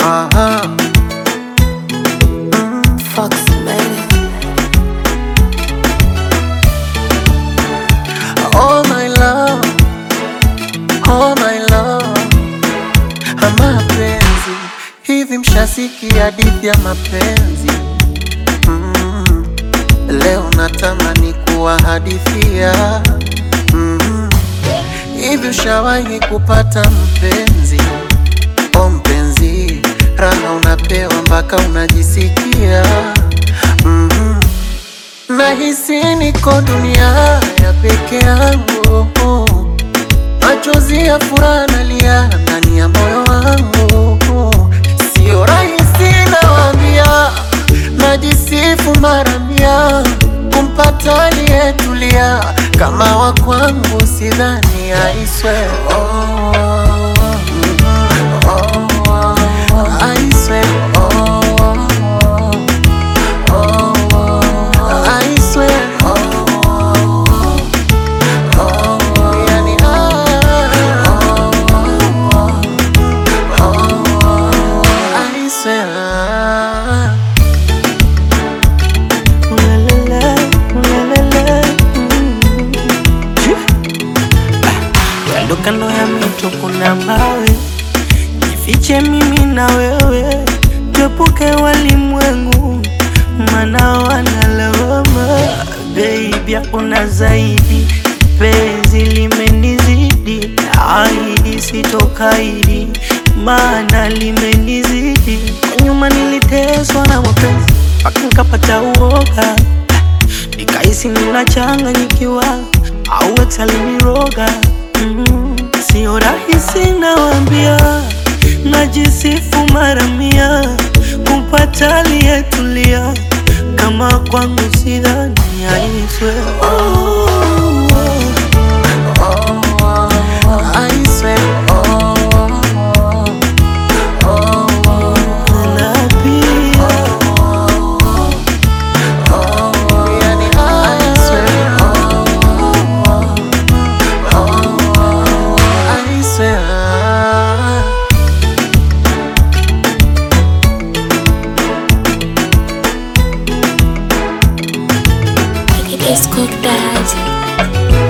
Aha. Fox made it. Oh my love, oh my love, mapenzi hivi, mshasikia hadithi ya mapenzi mm. Leo natamani kuwahadithia mm. Hivi ushawahi kupata mpenzi? O mpenzi, raha unapewa mpaka unajisikia mm Nahisi niko dunia ya peke yangu, machozi ya furaha nalia ndani ya moyo wangu. Sio rahisi nawaambia, najisifu mara mia kumpata aliyetulia kama wa kwangu, sidhani aiswe oh, oh, oh, aiswe oh, I swear, oh, oh, yani, ah, oh, oh, I swear. Kando kando ya mito kuna mawe, jifiche mimi na wewe, tuepuke walimwengu, maana wanalawama. Baby, hakuna zaidi, penzi limenizidi, ahidi sitokaidi, maana limenizidi. Kwa nyuma niliteswa na mapenzi mpaka nikapata uoga nikahisi ninachanganyikiwa au ex aliniroga. Mm, sio rahisi nawambia, najisifu mara mia kumpata aliyetulia kama kwangu, sidhani aiswe I swear, oh, oh, oh, na pia yani, I swear, oh, oh, I swear. It's cooked daddy.